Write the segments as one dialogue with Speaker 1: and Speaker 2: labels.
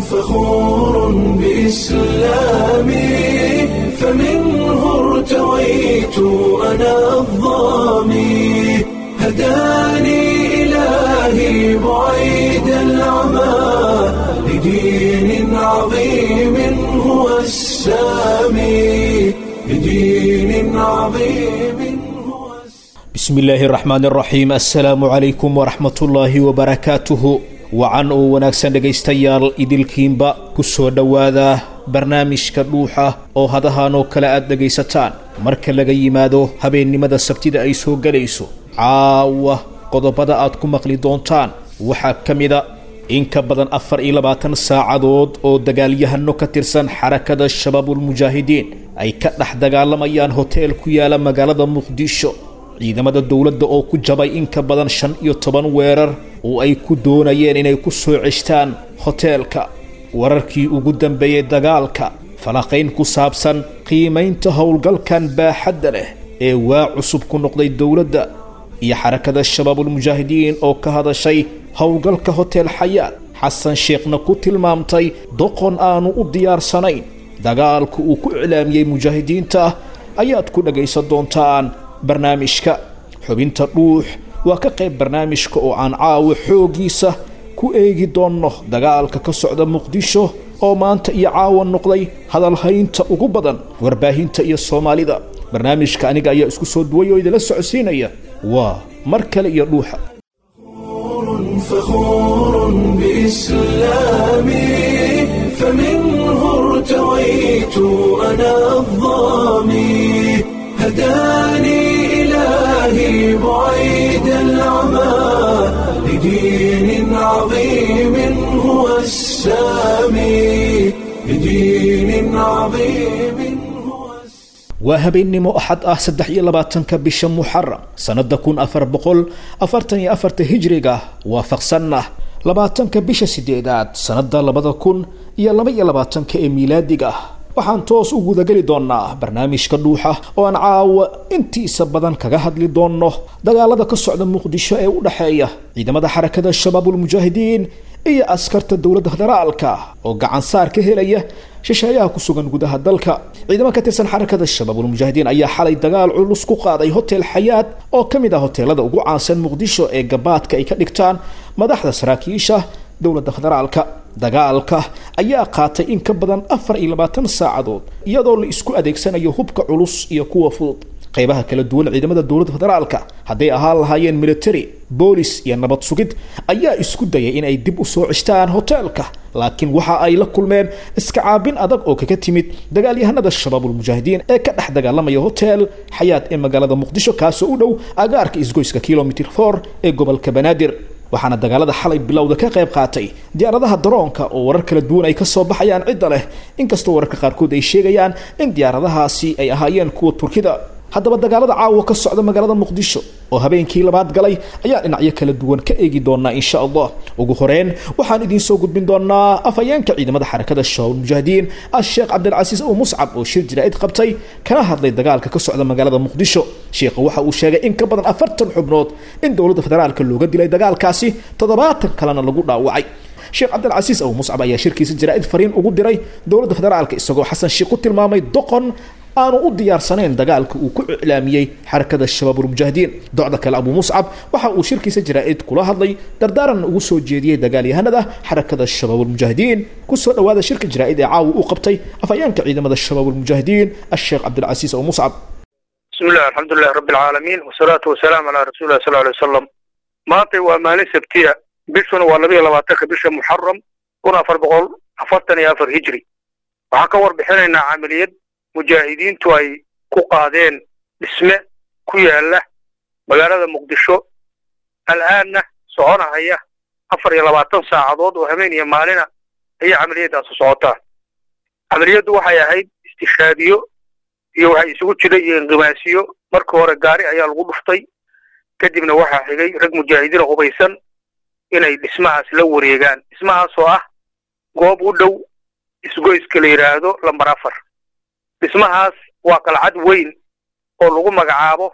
Speaker 1: فخور بإسلامي فمنه ارتويت أنا الظامي هداني إلهي بعيد العمى لدين عظيم هو السامي لدين عظيم هو السامي
Speaker 2: bismi illaahi araxmaan araxiim assalaamu calaykum waraxmatullaahi wabarakaatuhu wacan oo wanaagsan dhegaystayaal idilkiinba ku soo dhowaada barnaamijka dhuuxa oo hadahan oo kale aad dhegaysataan marka laga yimaado habeennimada sabtida ay soo gelayso caawa qodobada aad ku maqli doontaan waxaa ka mida in ka badan afar iyo labaatan saacadood oo dagaalyahano ka tirsan xarakada shabaabulmujaahidiin ay ka dhex dagaalamayaan hoteel ku yaala magaalada muqdisho ciidamada dowladda oo ku jabay in ka badan shan iyo toban weerar oo ay ku doonayeen inay ku soo ceshtaan hoteelka wararkii ugu dambeeyey dagaalka falaqayn ku saabsan qiimaynta howlgalkan baaxadda leh ee waa cusub ku noqday dowladda iyo xarakada shabaabulmujaahidiin oo ka hadashay howlgalka hotel xayaat xasan sheekhna ku tilmaamtay doqon aanu u diyaarsanayn dagaalka uu ku iclaamiyey mujaahidiinta ayaad ku dhagaysan doontaan barnaamijka xubinta dhuux waa ka qayb barnaamijka oo aan caawa xooggiisa ku eegi doonno dagaalka ka socda muqdisho oo maanta iyo caawa noqday hadalhaynta ugu badan warbaahinta iyo soomaalida barnaamijka aniga ayaa isku soo duway oo idinla socodsiinaya waa mar kale iyo dhuuxa
Speaker 1: فخور بإسلامي فمنه ارتويت أنا الظامي هداني إلهي بعيد العمى لدين عظيم هو السامي لدين عظيم هو السامي
Speaker 2: waa habeennimo axad ah saddex iyo labaatanka bisha muxaram sannada kun afar boqol afartan iyo afarta hijriga waafaqsanna labaatanka bisha sideedaad sannada labada kun iyo laba iyo labaatanka ee miilaadiga ah waxaan toos u gudageli doonaa barnaamijka dhuuxa oo aan caawa intiisa badan kaga hadli doonno dagaalada ka socda muqdisho ee u dhexeeya ciidamada xarakada shabaabulmujaahidiin iyo askarta dowladda federaalka oo gacan saar ka helaya shisheeyaha ku sugan gudaha dalka ciidamo ka tirsan xarakada shabaabulmujaahidiin ayaa xalay dagaal culus ku qaaday hotel xayaat oo ka mid ah hoteelada ugu caansan muqdisho ee gabaadka ay ka dhigtaan madaxda saraakiisha dowladda federaalka dagaalka ayaa qaatay in ka badan afar iyo labaatan saacadood iyadoo la isku adeegsanayo hubka culus iyo kuwa fudud qaybaha kala duwan ciidamada dowladda federaalka hadday ahaan lahaayeen military boolis iyo nabad sugid ayaa isku dayay in ay dib u soo ceshtaan hoteelka laakiin waxa ay la kulmeen iska caabin adag oo kaga timid dagaalyahanada shabaabulmujaahidiin ee ka dhex dagaalamaya hotel xayaat ee magaalada muqdisho kaasoo u dhow agaarka isgoyska kilomitr for ee gobolka banaadir waxaana dagaalada xalay bilowda ka qayb qaatay diyaaradaha daroonka oo warar kala duwan ay kasoo baxayaan cidda leh inkastoo wararka qaarkood ay sheegayaan in diyaaradahaasi ay ahaayeen kuwa turkida haddaba dagaalada caawa ka socda magaalada muqdisho oo habeenkii labaad galay ayaa dhinacyo kala duwan ka eegi doonaa insha allah ugu horeyn waxaan idiin soo gudbin doonaa afhayeenka ciidamada xarakada shabaabulmujaahidiin asheekh cabdilcasiis ow muscab oo shir jaraa'id qabtay kana hadlay dagaalka ka socda magaalada muqdisho sheekha waxa uu sheegay in ka badan afartan xubnood in dowladda federaalka looga dilay dagaalkaasi toddobaatan kalena lagu dhaawacay sheekh cabdilcasiis ow muscab ayaa shirkiisa jaraa'id fariin ugu diray dowladda federaalka isagoo xasan sheekh ku tilmaamay doqon aanu u diyaarsanayn dagaalka uu ku iclaamiyey xarakada shabaabulmujaahidiin docda kale abuu muscab waxa uu shirkiisa jaraa'id kula hadlay dardaaranna ugu soo jeediyey dagaalyahanada xarakada shabaabulmujaahidiin kusoo dhawaada shirka jaraa'id ee caawa uu qabtay afhayeenka ciidamada shabaabulmujaahidiin asheekh cabdilcasiis ow muscab
Speaker 3: bismi illah alxamdu lilahi rabbi alcaalamiin wasalaatu wasalaamu calaa rasuulilah sal alay wasalam maantay waa maalin sabtiya bishuna waa labayo labaatanka bisha muxaram kun afar boqol afartan iyo afar hijri waxaan ka warbixinaynaa camaliyad mujaahidiintu ay ku qaadeen dhisme ku yaala magaalada muqdisho al'aanna soconahaya afar iyo labaatan saacadood oo habeen iyo maalina ayay camaliyadaasu socotaa camaliyaddu waxay ahayd istishaadiyo iyo waxay isugu jira iyo inqimaasiyo markii hore gaari ayaa lagu dhuftay kadibna waxaa xigay rag mujaahidiina hubaysan inay dhismahaas la wareegaan dhismahaas oo ah goob u dhow isgoyska la yidhaahdo lambar afar dhismahaas waa qalcad weyn oo lagu magacaabo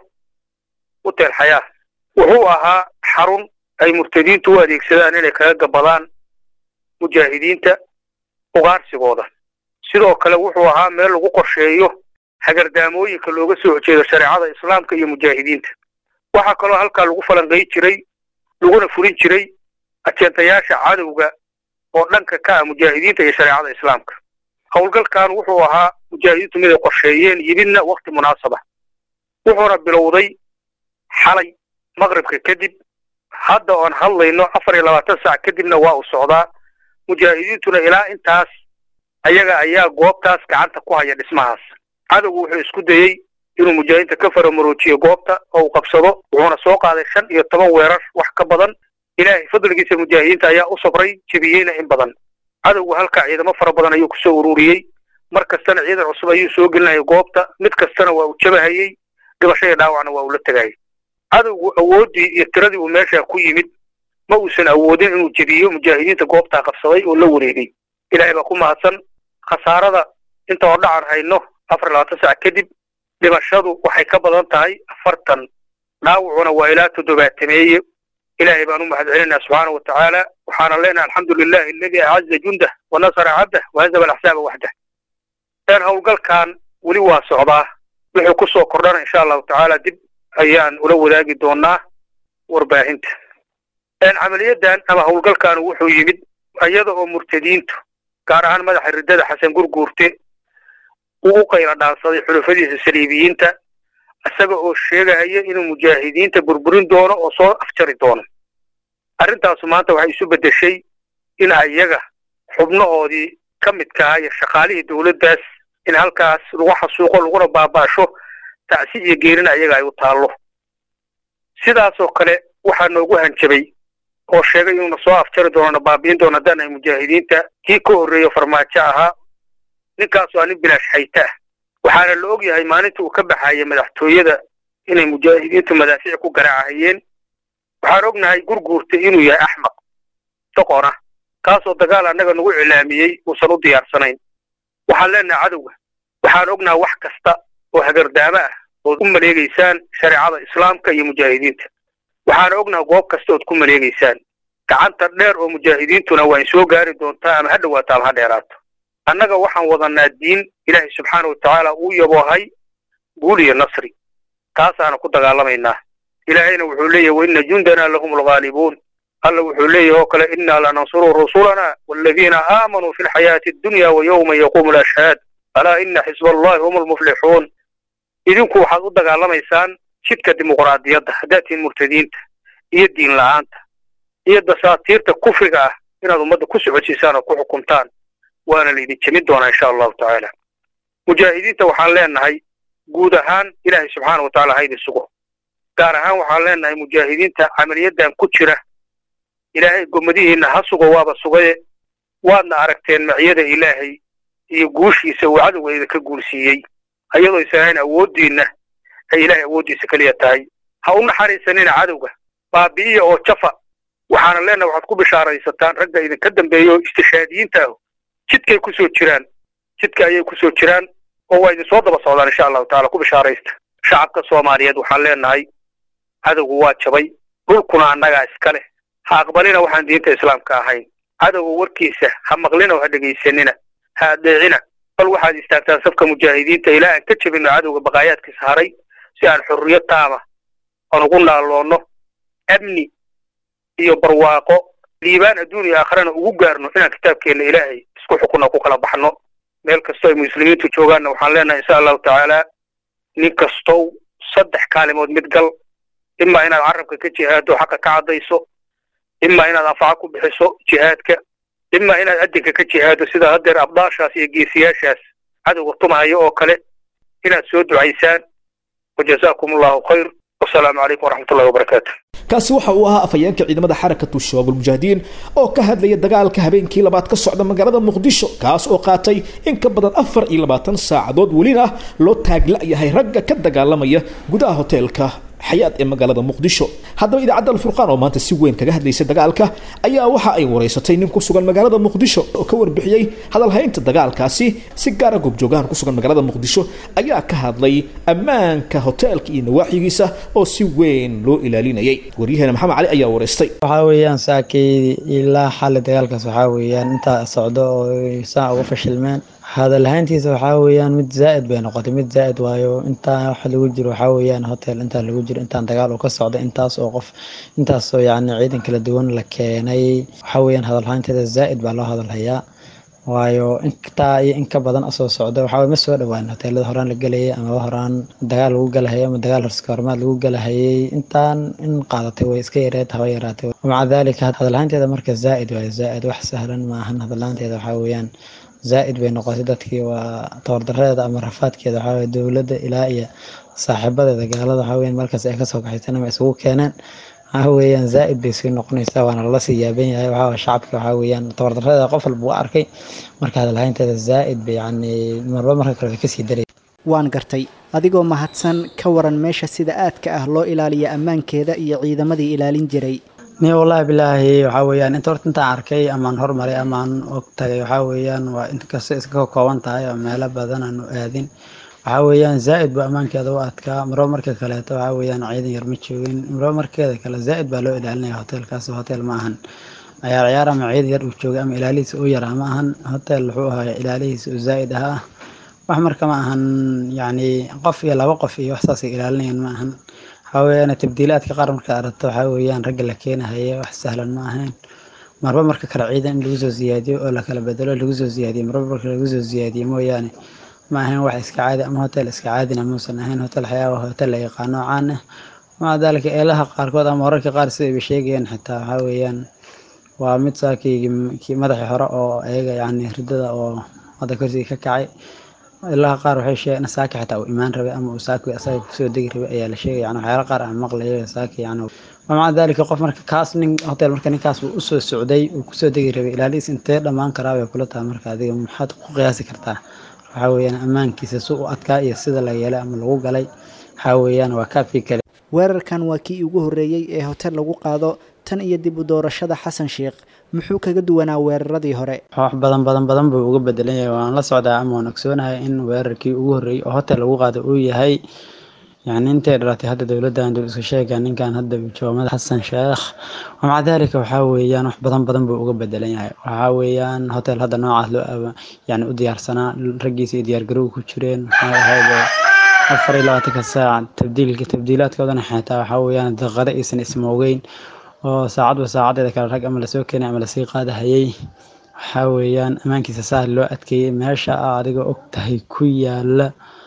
Speaker 3: hotel xayaa wuxuu ahaa xarun ay murtadiintu u adeegsadaan inay kaga gabadaan mujaahidiinta ugaarsigooda sidoo kale wuxuu ahaa meel lagu qorsheeyo hagardaamooyinka looga soo horjeedo shareecada islaamka iyo mujaahidiinta waxaa kaloo halkaa lagu falanqay jiray laguna fulin jiray ajeentayaasha cadowga oo dhanka ka ah mujaahidiinta iyo shareecada islaamka howlgalkan wuxuu ahaa mujaahidiintu mid ay qorsheeyeen yimidna wakti munaasaba wuxuuna bilowday xalay maqribka kadib hadda oon hadlayno afar iyo labaatan saac kadibna waa uu socdaa mujaahidiintuna ilaa intaas ayaga ayaa goobtaas gacanta ku haya dhismahaas cadowgu wuxuu isku dayey inuu mujaahidiinta ka faramaroojiyo goobta oo uu qabsado wuxuuna soo qaaday shan iyo toban weerar wax ka badan ilaahay fadligiisa mujaahidiinta ayaa u sabray jebiyeyna in badan cadowgu halkaa ciidamo fara badan ayuu kusoo ururiyey mar kastana ciidan cusub ayuu soo gelinayay goobta mid kastana waa uu jabahayey dhibasho iyo dhaawacna waa uu la tegayay cadowgu awooddii iyo tiradii uu meeshaa ku yimid ma uusan awoodin inuu jebiyo mujaahidiinta goobtaa qabsaday oo la wareegay ilaahay baa ku mahadsan khasaarada inta oo dhacan hayno afar labaatan sac kadib dhimashadu waxay ka badan tahay afartan dhaawacuna waa ilaa toddobaatameeye ilaahay baan u mahad celinaa subxaana wa tacaala waxaana leenahay alxamdu lilahi aladi acaza jundah wa nasara cabdah wahazaba alaxsaaba waxdah een howlgalkan weli waa socdaa wuxuu ku soo kordhana insha allahu tacaala dib ayaan ula wadaagi doonaa warbaahinta camaliyadan ama howlgalkan wuxuu yimid iyada oo murtadiintu gaar ahaan madaxa riddada xasan gurguurte uu u qayla dhaansaday xulufadiisa saliibiyiinta isaga oo sheegahaya inuu mujaahidiinta burburin doono oo soo afjari doono arrintaasu maanta waxay isu beddeshay in ayaga xubnahoodii ka midka ah iyo shaqaalihii dowladdaas in halkaas lagu xasuuqo laguna baaba'asho tacsi iyo geerina ayaga ay u taallo sidaasoo kale waxaa noogu hanjabay oo sheegay inuuna soo afjari doonona baabi'in doono haddaan ay mujaahidiinta kii ka horreeyo farmaajo ahaa ninkaas waa nin bilaash xayta ah waxaana la og yahay maalinta uu ka baxaya madaxtooyada inay mujaahidiintu madaafiic ku garaacahayeen waxaan ognahay gurguurta inuu yahay axmaq doqon ah kaasoo dagaal annaga nagu cilaamiyey uusan u diyaarsanayn waxaan leenahay cadowga waxaan ognahay wax kasta oo hagardaamo ah ood u maleegaysaan shareecada islaamka iyo mujaahidiinta waxaan ognahay goob kasta ood ku maleegaysaan gacanta dheer oo mujaahidiintuna waa in soo gaari doontaa ama ha dhowaato ama ha dheeraato annaga waxaan wadanaa diin ilaahay subxaana wa tacaala uu yaboohay guul iyo nasri taasaana ku dagaalamaynaa ilaahayna wuxuu leeyahy waina jundanaa lahum alghaalibuun alla wuxuu leeyahy oo kale innaa lanansuru rusulana waaladiina aamanuu fi lxayaati addunya wa yowma yaquumu alashhaad alaa ina xisba allahi hum almuflixuun idinku waxaad u dagaalamaysaan jidka dimuqraadiyadda haddaad tihiin murtadiinta iyo diin la'aanta iyo dasaatiirta kufriga ah inaad ummadda ku socodsiisaan oo ku xukuntaan waana laydin jemin doonaa insha allahu tacaala mujaahidiinta waxaan leenahay guud ahaan ilaahay subxaana wa tacala haydin sugo gaar ahaan waxaan leenahay mujaahidiinta camaliyadan ku jira ilaahay gomadihiinna ha sugo waaba sugaye waadna aragteen maciyada ilaahay iyo guushiisa uu cadowga idinka guulsiiyey ayadoo isan ahayn awooddiinna ay ilaahay awooddiisa keliya tahay ha u naxariisanina cadowga baabi'iya oo jafa waxaana leenahay waxaad ku bishaaraysataan ragga idinka dambeeya oo istishaadiyiinta ah jidkay ku soo jiraan jidka ayay ku soo jiraan oo waa idin soo daba socdaan insha allahu tacala ku bishaaraysta shacabka soomaaliyeed waxaan leenahay cadowgu waa jabay dhulkuna annagaa iska leh ha aqbalina waxaan diinta islaamka ahayn cadowga warkiisa ha maqlina oo ha dhegaysanina ha adeecina bal waxaad istaagtaan safka mujaahidiinta ilaa aan ka jebino cadowga baqaayaadkiisa haray si aan xurriyo taama aan ugu naalloonno amni iyo barwaaqo liibaan adduun iyo aakharana ugu gaarno inaan kitaabkeenna ilaahay isku xukunna ku kala baxno meel kastoo ay muslimiintu joogaanna waxaan leenahay insha allahu tacaala nin kastow saddex kaalimood mid gal imaa inaad carabka ka jihaado xaqa ka caddayso imaa inaad anfaco ku bixiso jihaadka imaa inaad adinka ka jihaado sida haddeer abdaashaas iyo geesiyaashaas cadowga tumahayo oo kale inaad soo ducaysaan wajazaakum allahu khayr wasalaamu calaykum waraxmat ullahi wabarakaatu
Speaker 2: kaasi waxa uu ahaa afhayeenka ciidamada xarakatu shabaab ulmujaahidiin oo ka hadlaya dagaalka habeenkii labaad ka socda magaalada muqdisho kaas oo qaatay in ka badan afar iyo labaatan saacadood welina loo taagla-yahay ragga ka dagaalamaya gudaha hoteelka xayaad ee magaalada muqdisho haddaba idaacadda alfurqaan oo maanta si weyn kaga hadlaysay dagaalka ayaa waxa ay wareysatay nin ku sugan magaalada muqdisho oo ka warbixiyey hadalhaynta dagaalkaasi si gaara goobjoogahan ku sugan magaalada muqdisho ayaa ka hadlay ammaanka hoteelka iyo nawaaxigiisa oo si weyn loo ilaalinayay waryaheena maxamed cali ayaa wareystay
Speaker 4: waxaa weeyaan saakay ilaa xali dagaalkaas waxaa weeyaan intaa socdo oo saa uga fashilmeen hadalhayntiisa waxaa weeyaan mid zaa'id bay noqotay mid zaa'id waayo intaa wax lagu jiro waxaa weeyaan hotel intaa lagu jiro intaan dagaal uu ka socdo intaas oo qof intaasoo yacni ciidan kala duwan la keenay waxaa weeyaan hadalhaynteeda zaa'id baa loo hadalhayaa waayo intaa iyo in ka badan asoo socda waxaa ma soo dhawaan hoteelada horaan la gelayay amaba horaan dagaal lagu galahayay ama dagaal hormaad lagu galahayay intaan in qaadatay way iska yareed haba yaraatay maca daalika hadalhaynteeda marka zaa'id waayo zaa'id wax sahlan maahan hadalhaynteeda waxaa weeyaan zaa'id bay noqotay dadkii waa tabardareeda ama rafaadkeeda waxaa weye dowladda ilaa iyo saaxiibadeeda gaalada waxaa weyan markaas ay kasoo kaxaysan ama isugu keeneen waxaa weeyaan zaa'id bay sii noqonaysaa waana lala sii yaaban yahay waxaa shacabka waxaa weeyaan tabardareeda qof walba u arkay marka hadalhaynteeda zaa'id bay yacni marba marka kale way kasii daray
Speaker 5: waan gartay adigoo mahadsan ka waran meesha sida aadka ah loo ilaaliya ammaankeeda iyo ciidamadii ilaalin jiray
Speaker 4: ni wallaahi bilaahi waxaa weeyaan inta horta intaan arkay amaan hormaray amaan og tagay waxaa weeyaan waa inkasta iska kooban tahay oo meelo badan aanu aadin waxaa weeyaan zaa'id buu ammaankeeda u adkaa marba marka kaleeto waxaa weeyaan ciidan yar ma joogin marba markeeda kale zaa'id baa loo ilaalinaya hoteelkaas hotel ma ahan ciyaar ciyaar ama ciidan yar uu joogay ama ilaalihiisa u yaraa ma ahan hotel wuxuu ahaa ilaalihiisa uu zaa'id ahaa wax marka ma ahan yacni qof iyo laba qof iyo wax saasay ilaalinayaan ma ahan waxaa weeyaan tabdiilaadka qaar markaad aragto waxaa weeyaan ragga la keenahaya wax sahlan ma ahayn marba marka kale ciidan in lagu soo siyaadiyo oo lakala bedelo lagu soo siyaadiyo marba marka lagu soo siyaadiyo mooyaane ma ahayn wax iska caadi ama hotel iska caadina muusan ahayn hotel xayaa waa hotel la yaqaano caan ah maca daalika eelaha qaarkood ama wararka qaar sidayba sheegayaan xitaa waxaa weeyaan waa mid saakii kii madaxii hore oo ayaga yacni ridada oo hadda korsiga ka kacay ilaha qaar waxay sheegeen saaki xitaa uu imaan rabay ama uu saaki asaga kusoo degi rabay ayaa la sheegay yani waxyaala qaar aan maqlayo saaki yani maca daalika qof marka kaas nin hotel marka ninkaas uu usoo socday uu kusoo degi rabay ilaalihiis intee dhammaan karaa bay kula tahay marka adiga maxaad ku qiyaasi kartaa waxaa weeyaan ammaankiisa si u adkaa iyo sida la yeelay ama lagu galay waxaa weeyaan waa kaafii kale
Speaker 5: weerarkan waa kii ugu horreeyey ee hotel lagu qaado tan iyo dib u doorashada xasan sheekh muxuu kaga duwanaa weeraradii hore
Speaker 4: wax badan badan badan buu uga bedelan yahay waan la socdaa ama waan ogsoonahay in weerarkii ugu horreeyey oo hotel lagu qaado uu yahay yacni intay dhalatay hadda dowladdan dul iska sheega ninkan hadda joomada xasan sheekh maca daalika waxaa weeyaan wax badan badan buu uga bedelan yahay waxaa weeyaan hotel hadda noocaas loo yani u diyaarsanaa raggiisa iyo diyaargarowga ku jireen waxay ahayd afar iyo labaatanka saac tabdiilka tabdiilaadkoodana xitaa waxaa weeyaan daqiiqado aysan ismoogeyn oo saacadba saacadeeda kale rag ama lasoo keenay ama lasii qaadahayay waxaa weeyaan ammaankiisa saa loo adkeeyey meesha a adiga og tahay ku yaala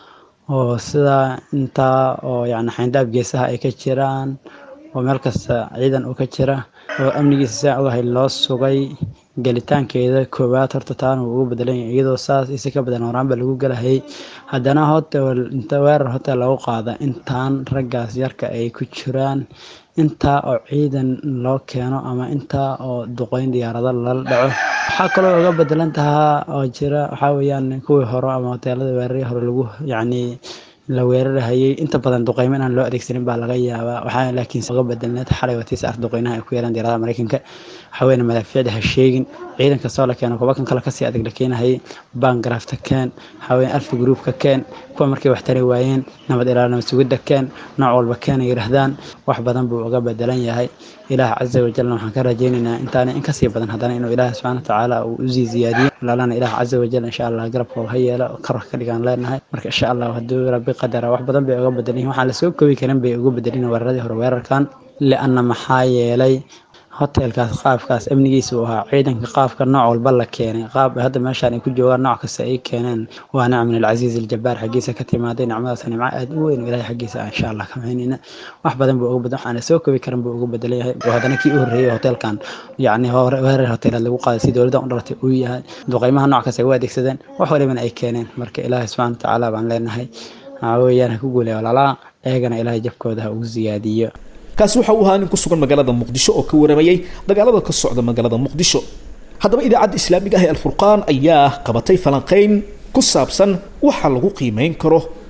Speaker 4: oo sidaa intaa oo yacni xayndaab geesaha ay ka jiraan oo meel kasta ciidan uu ka jira oo amnigiisa saa ogahay loo sugay gelitaankeeda koowaad horta taana wuu ugu bedelan yahay iyadoo saas isi ka badan horaanba lagu galahayay haddana hotel inta weerar hotel lagu qaada intaan raggaas yarka ay ku jiraan intaa oo ciidan loo keeno ama intaa oo duqeyn diyaarado lala dhaco waxaa kaloo uga bedelan tahaa oo jira waxaa weeyaan kuwii hore ama hoteelada weerarii hore lagu yacni la weerarahayay inta badan duqeymo inaan loo adeegsanin baa laga yaabaa waxaa laakiin uga bedelneed xalay watiisa ar duqeynaha ay ku yeelaan diyaaradaha mareykanka waxaa weeyaan madaafiicda ha sheegin ciidan kastoo la keeno kuwa kan kale kasii adag la keenahayay bangarafta keen waxaa weeyaan alfa gruupka keen kuwa markay wax tari waayeen nabad ilaalinimo sugidda keen nooc walba keen ay yidhaahdaan wax badan buu uga bedelan yahay ilaah caza wajalna waxaan ka rajaynaynaa intaana in kasii badan haddana inuu ilaah subxaana watacaala uu usii ziyaadiyo walaalana ilaah caza wajal insha allah garabka ha yeelo karka ka dhigaan leenahay marka insha allah hadduu rabbi qadara wax badan bay uga bedelan yihin waxaan lasoo koobi karin bay uga bedelin weeraradii hore weerarkan lianna maxaa yeelay hotelkaas qaabkaas amnigiisa uu ahaa ciidanka qaabka nooc walba la keenay qaab hadda meeshaan ay ku joogaan nooc kasta ay keeneen waa nicm min alcasiiz aljabaar xaggiisa ka timaaday nicmadaas nimco aad u weyn ilahay xaggiisa ah insha allah kamaynayna wax badan buu uga badan waxaana soo koobi karan buu uga bedelan yahay oo haddana kii u horreeyey hotelkan yacni weerar hoteelaad lagu qaaday si dowladdan u dhalatay uu yahay duqeymaha nooc kasta ay u adeegsadeen wax walibana ay keeneen marka ilaahay subxana watacaala baan leenahay waxaa weeyaan ha ku guulaya walaalaa eegana ilaahay jabkooda ha ugu siyaadiyo
Speaker 2: kaasi waxa uu ahaa nin ku sugan magaalada muqdisho oo ka waramayay dagaalada ka socda magaalada muqdisho haddaba idaacadda islaamiga ah ee alfurqaan ayaa qabatay falanqayn ku saabsan waxa lagu qiimeyn karo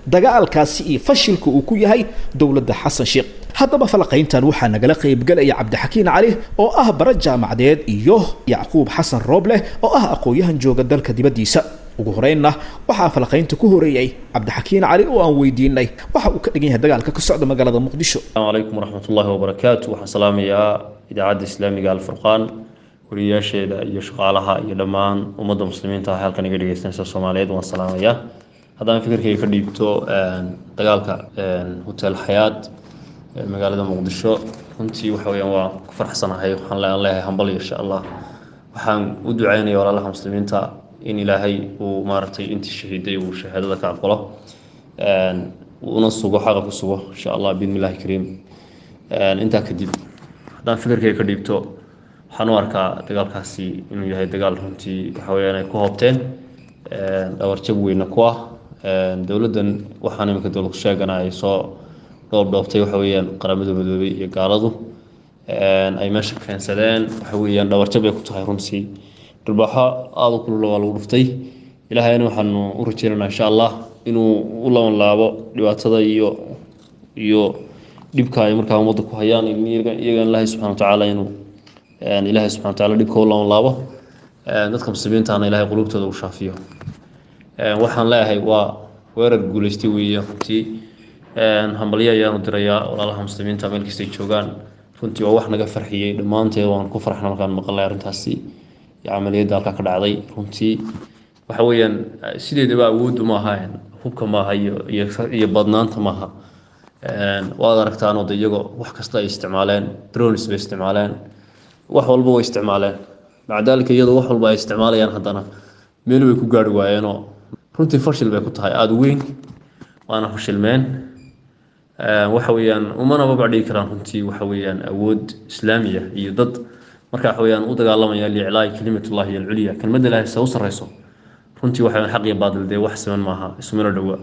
Speaker 2: dagaalkaasi iyo fashilka uu ku yahay dowladda xasan sheekh haddaba falaqayntan waxaa nagala qaybgelaya cabdixakiin cali oo ah bara jaamacadeed iyo yacquub xasan roobleh oo ah aqoon-yahan jooga dalka dibaddiisa ugu horeynna waxaa falaqaynta ku horeeyey cabdixakiin cali oo aan weydiinay waxa uu ka dhigan yahay dagaalka ka socda magaalada muqdisho
Speaker 6: السلام عليكم ورحمة الله وبركاته waxaan salaamayaa idaacadda islaamiga alfurqaan wariyaasheeda iyo shaqaalaha iyo dhammaan ummadda muslimiinta ah halkan iga dhegeystanaysa soomaaliyeed waan salaamayaa haddaan fikirkayga ka dhiibto dagaalka hotel xayaat ee magaalada muqdisho runtii waxa weyaan waa ku faraxsanahay waxaan le- aan leeyahay hambal insha allah waxaan u ducaynaya walaalaha muslimiinta in ilaahay uu maaragtay intii shahiiday uu shahaadada ka aqbalo una sugo xaqa ku sugo insha allah biidni illahi kariim intaa kadib haddaan fikirkayga ka dhiibto waxaan u arkaa dagaalkaasi inuu yahay dagaal runtii waxa weyaan ay ku hoobteen dhawarjab weyna ku ah dowladdan waxaan iminka dowlad sheegana ay soo dhoobdhoobtay waxa weeyaan qaramada midoobay iyo gaaladu ay meesha keensadeen waxa weeyaan dhawarjab ay ku tahay runtii dhulbaaxo aada u kulula waa lagu dhuftay ilaahayna waxaanu u rajeynaynaa insha allah inuu u laban laabo dhibaatada iyo iyo dhibka ay markaa ummadda ku hayaan iyagan ilaahay subxana watacaala inuu ilaahay subxana watacaala dhibka u laban laabo dadka muslimiintana ilaahay qulubtooda u shaafiyo waxaan leeyahay waa weerar guuleystay weeye runtii hambalyo ayaanu dirayaa walaalaha muslimiinta meel kastay joogaan runtii waa wax naga farxiyey dhammaanteed waan ku farxna markaan maqalnay arrintaasi iyo camaliyadda halkaa ka dhacday runtii waxa weeyaan sideedaba awooddu maaha hubka maaha iyo iyo iyo badnaanta maaha waad aragtaanoo de iyagoo wax kasta ay isticmaaleen drones bay isticmaaleen wax walba way isticmaaleen maca daalika iyadoo wax walba ay isticmaalayaan haddana meel way ku gaari waayeenoo runtii fashil bay ku tahay aada u weyn waana fashilmeen waxa weeyaan umana babacdhigi karaan runtii waxa weeyaan awood islaamiya iyo dad marka waxa weeyaan u dagaalamaya liiclaa'i kalimatullahi alculya kelmadda ilaahay se u sarreyso runtii waxa weeyaan xaq iyo baadil dee wax siman maaha isumana dhowa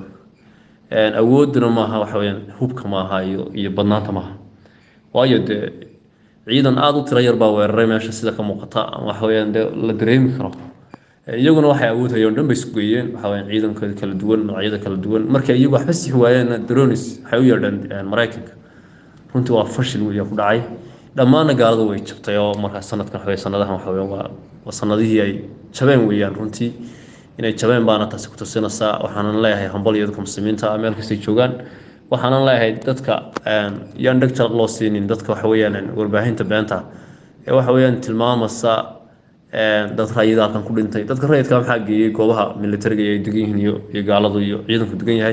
Speaker 6: awooduna maaha waxa weeyaan hubka maaha iyo iyo badnaanta maaha waayo dee ciidan aada u tiro yar baa weeraray meesha sida ka muuqata waxa weeyaan dee la dareemi karo iyaguna waxay awood hayeen dhan bay isku geeyeen waxa weeyaan ciidankooda kala duwan noocyada kala duwan markay iyagu waxba sixi waayeen dronis waxay u yeedheen maraykanka runtii waa fashil weya ku dhacay dhammaanna gaaladu way jabtay oo markaa sanadkan waxawey sanadahan waxa weeyaan waa waa sanadihii ay jabeen weeyaan runtii inay jabeen baana taasi ku tusinaysaa waxaanan leeyahay hambal iyo dadka muslimiinta ah meel kastay joogaan waxaanan leeyahay dadka yaan dheg jalaq loo siinin dadka waxa weeyaan warbaahinta beenta ee waxa weeyaan tilmaamaysa dad rayida halkan ku dhintay dadka rayidka maxaa geeyey goobaha militariga ay degan yihiin iyo iyo gaaladu iyo ciidanku degan yahay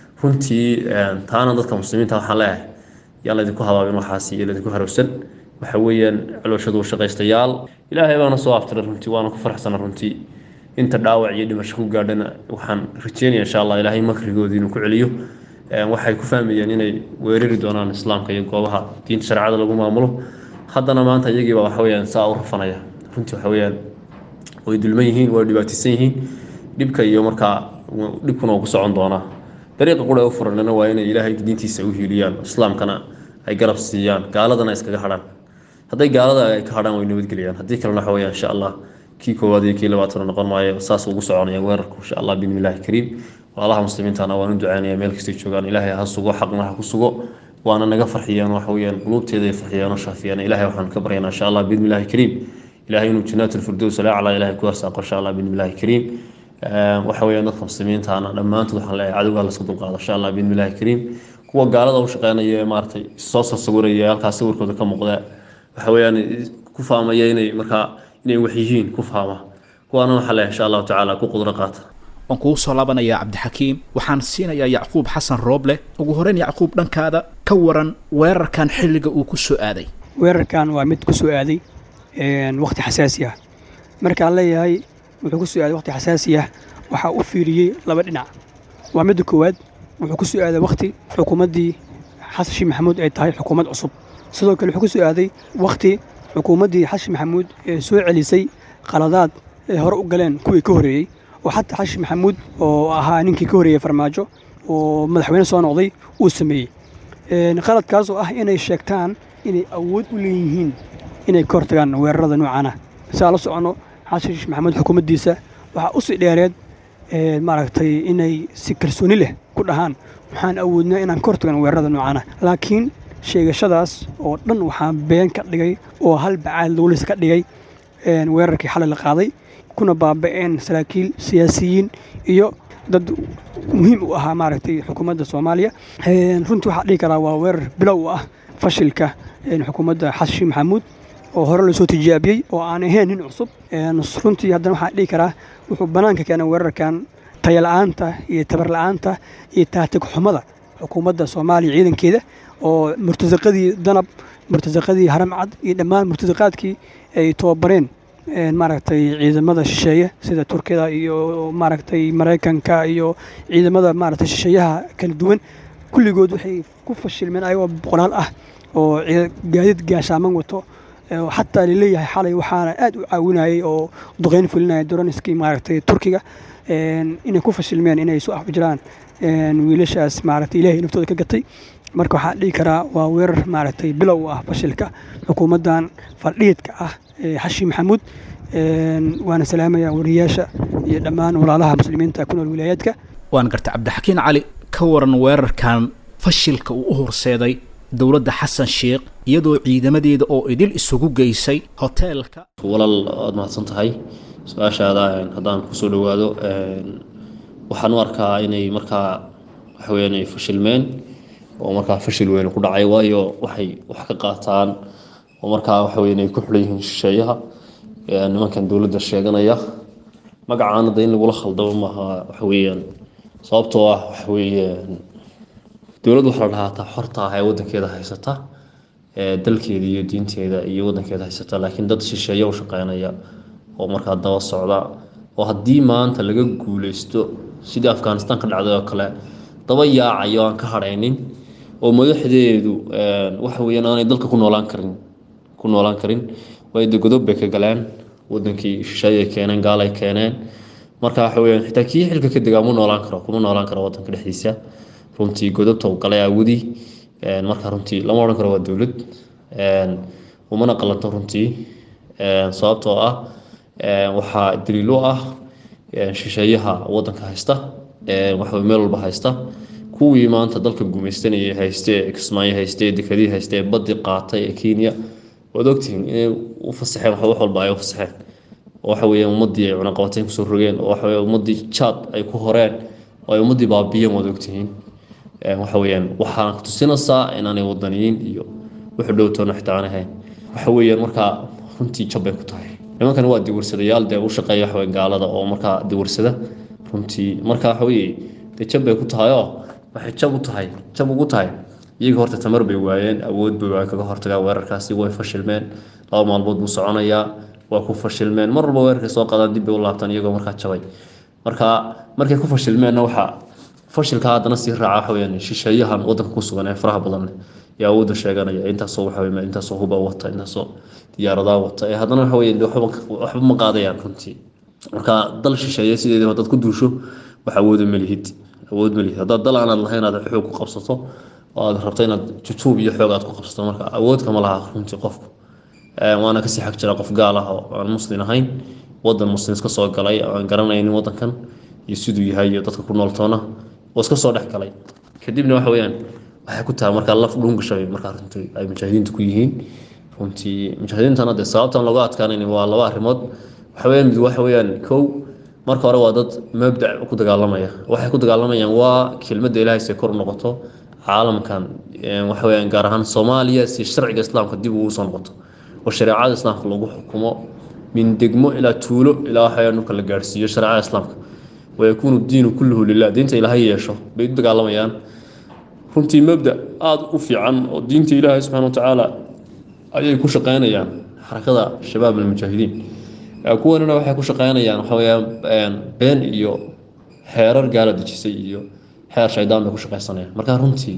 Speaker 6: runtii taana dadka muslimiinta waxaan leeyahay yaan laydinku habaabin waxaasi iyo laydinku harowsan waxa weeyaan calooshadu shaqaystayaal ilaahay baana soo aftiray runtii waana ku faraxsana runtii inta dhaawac iyo dhimasho ku gaadhana waxaan rajeynaya insha allah ilaahay makrigoodii inuu ku celiyo waxay ku fahmayeen inay weerari doonaan islaamka iyo goobaha diinta shareecada lagu maamulo haddana maanta iyagiiba waxa weeyaan saa u rafanaya runtii waxa weeyaan way dulman yihiin way dhibaataysan yihiin dhibka iyo markaa dhibkuna uu ku socon doonaa dariiqa qura u furanana waa inay ilaahay diintiisa u hiiliyaan islaamkana ay garab siiyaan gaaladana iskaga hadhaan hadday gaalada ay ka hadhaan way nabadgeliyaan haddii kalena waxa weeyaan insha allah kii koowaad iyo kii labaatana noqon maayo saas ugu soconaya weerarku insha allah biidni illaahi kariim walaalaha muslimiintana waan u ducaynaya meel kastay joogaan ilaahay ha sugo xaqna ha ku sugo waana naga farxiyaan waxa weeyaan quluubteeda ay farxiyaan oo shaafiyaan ilaahay waxaan ka baryaynaa insha allah biidni illaahi kariim ilaahay inuu jannaat alfirdows alaclaa ilaahay ku arsaaqo insha allah biidni illaahi kariim waxa weeyaan dadka muslimiintaana dhammaantood waxaan leeyahay cadowgaa lasku dulqaado insha allah biidni illaahi kariim kuwa gaalada u shaqeynaya ee maaragtay soo soo sawiraya halkaas sawirkooda ka muuqda waxa weeyaan ku faamaya inay markaa inay wax yihiin ku faama kuwaana waxaa leeyahay insha allahu tacaala ku qudro qaata
Speaker 2: waan kugu soo laabanayaa cabdixakiim waxaan siinayaa yacquub xasan rooble ugu horeyn yacquub dhankaada ka waran weerarkan xilliga uu ku soo aaday
Speaker 7: weerarkan waa mid ku soo aaday waqti xasaasi ah markaan leeyahay wuxuu ku soo aaday waqti xasaasi ah waxaa u fiiriyey laba dhinac waa midda koowaad wuxuu ku soo aaday waqti xukuumaddii xasan sheekh maxamuud ay tahay xukuumad cusub sidoo kale wuxuu ku soo aaday waqti xukuumaddii xasan maxamuud ee soo celisay qaladaad ay hore u galeen kuwii ka horreeyey oo xataa xasan maxamuud oo ahaa ninkii ka horreeyey farmaajo oo madaxweyne soo noqday uu sameeyey qaladkaas oo ah inay sheegtaan inay awood u leeyihiin inay ka hortagaan weerarada noocan ah saa la soconno xasan sheekh maxamuud xukuumaddiisa waxaa u sii dheereed maaragtay inay si kalsooni leh ku dhahaan waxaan awoodnaa inaan ka hortagan weerarada noocaana laakiin sheegashadaas oo dhan waxaa been ka dhigay oo hal bacaad lowlis ka dhigay weerarkii xalay la qaaday kuna baaba'een saraakiil siyaasiyiin iyo dad muhiim u ahaa maaragtay xukuumadda soomaaliya runtii waxaa dhihi karaa waa weerar bilow u ah fashilka xukuumadda xasan sheekh maxamuud oo hore lasoo tijaabiyey oo aan ahayn nin cusub runtii haddana waxaa dhihi karaa wuxuu bannaanka keenay weerarkan tayala'aanta iyo tabarla'aanta iyo taatig xumada xukuumadda soomaaliya ciidankeeda oo murtasaqadii danab murtasaqadii haramcad iyo dhammaan murtasaqaadkii ay tababareen maaragtay ciidamada shisheeye sida turkiyada iyo maaragtay maraykanka iyo ciidamada maaragtay shisheeyaha kala duwan kulligood waxay ku fashilmeen ayagoo boqolaal ah oo gaadiid gaashaaman wato xataa laleeyahay xalay waxaana aad u caawinayay oo duqeyn fulinaya doronskii maaragtay turkiga inay ku fashilmeen inay soo afjiraan wiilashaas maaragtay ilaahay naftooda ka gatay marka waxaa dhihi karaa waa weerar maaragtay bilow u ah fashilka xukuumaddan faldhiidka ah xashi maxamuud waana salaamaya wariyaasha iyo dhammaan walaalaha muslimiinta ku nool wilaayaadka
Speaker 2: waan garta cabdixakiin cali ka waran weerarkan fashilka uu u horseeday dowladda xasan sheekh iyadoo ciidamadeeda oo idil isugu geysay hoteelka
Speaker 6: walaal aad mahadsan tahay su-aashaada haddaan kusoo dhowaado waxaan u arkaa inay markaa waxaweyaan ay fashilmeen oo markaa fashil weyn ku dhacay waayo waxay wax ka qaataan oo markaa waxaweyan ay ku xulan yihiin shisheeyaha nimankan dowladda sheeganaya magacaana de in lagula khaldamo maaha waxaweyaan sababtoo ah waxaweyaan dowladd waxa la dhahaa ta xorta ah ee wadankeeda haysata dalkeeda iyo diinteeda iyo wadankeeda haysata laakiin dad shisheeye u shaqeynaya oo markaa daba socda oo haddii maanta laga guuleysto sidii afghanistan ka dhacday oo kale daba yaacayo aan ka hadhaynin oo madaxdeedu waxa weyaan aanay dalka ku noolaan karin ku noolaan karin waayo de godob bay ka galeen wadankii shisheeye ay keeneen gaal ay keeneen marka waxa weyaan xitaa kii xilka ka degaa mu noolaan karo kuma noolaan karo wadanka dhexdiisa runtii godobta u galay aawadi marka runtii lama odhan karo waa dowlad umana qalanto runtii sababtoo ah waxaa daliilo ah shisheeyaha wadanka haysta waxa meel walba haysta kuwii maanta dalka gumaystanayay hayste kismaayo hayste dekadii hayste badii qaatay ee kenya waad ogtihiin inay u fasaxeen wax walba ay u fasaxeen waxa weeyaan ummadii ay cunaqabateyn kusoo rogeen oo waxa weeyaan ummadii jaad ay ku horeen oo ay ummadii baabiyeen waad ogtihiin waxa weeyaan waxaan ku tusinaysaa inaanay wadaniyiin iyo wuxuu dhowtoona xitaa aan ahayn waxa weeyaan markaa runtii jab bay ku tahay nimankan waa diwarsadayaal dee u shaqeeya waxa weeye gaalada oo markaa diwarsada runtii marka waxa weeye dee jab bay ku tahay oo waxay jab u tahay jab ugu tahay iyaga horta tamar bay waayeen awood bay waayeen kaga hortagaan weerarkaasi way fashilmeen laba maalmood buu soconayaa waa ku fashilmeen mar walba weerarkay soo qaadaan dib bay u laabtaan iyagoo markaa jabay marka markay ku fashilmeenna waxaa fashilka haddana sii raaca waxa weyaan shisheeyahan wadanka ku sugan ee faraha badan leh ee awoodda sheeganaya intaasoo waxa weye intaasoo huba wata intaasoo diyaaradaa wata ee haddana waxa weye waxba ma qaadayaan runtii marka dal shisheeye sideedii haddaad ku duusho wax awooda malihid awood malihid haddaad dal aanaad lahayn aad xoog ku qabsato oo aad rabto inaad jujuub iyo xoog aad ku qabsato marka awood kama laha runtii qofku waana kasii xag jira qof gaal ah oo aan muslin ahayn wadan muslim iska soo galay aan garanaynin wadankan iyo siduu yahay iyo dadka ku nooltoona oo iska soo dhex galay kadibna waxa weyaan waxay ku tahay markaa laf dhuungashabay markaa runtii ay mujaahidiintu ku yihiin runtii mujaahidiintana dee sababtan looga adkaanayn waa laba arrimood waxa weyaan mid waxa weyaan kow marka hore waa dad mabdac ku dagaalamaya waxay ku dagaalamayaan waa kelmadda ilaahay se kor noqoto caalamkan waxa weyaan gaar ahaan soomaaliya si sharciga islaamka dib ugu soo noqoto oo shareecada islaamka lagu xukumo min degmo ilaa tuulo ilaa waxaweyaan dhulka la gaarhsiiyo shareecada islaamka wayakuunu diinu kulluhu lilah diinta ilaahay yeesho bay u dagaalamayaan runtii mabda aada u fiican oo diinta ilaahay subxana wa tacaala ayay ku shaqeynayaan xarakada shabaab almujaahidiin kuwanina waxay ku shaqeynayaan waxa weyaan been iyo xeerar gaala dejisay iyo xeer shaydaan bay ku shaqeysanayaan marka runtii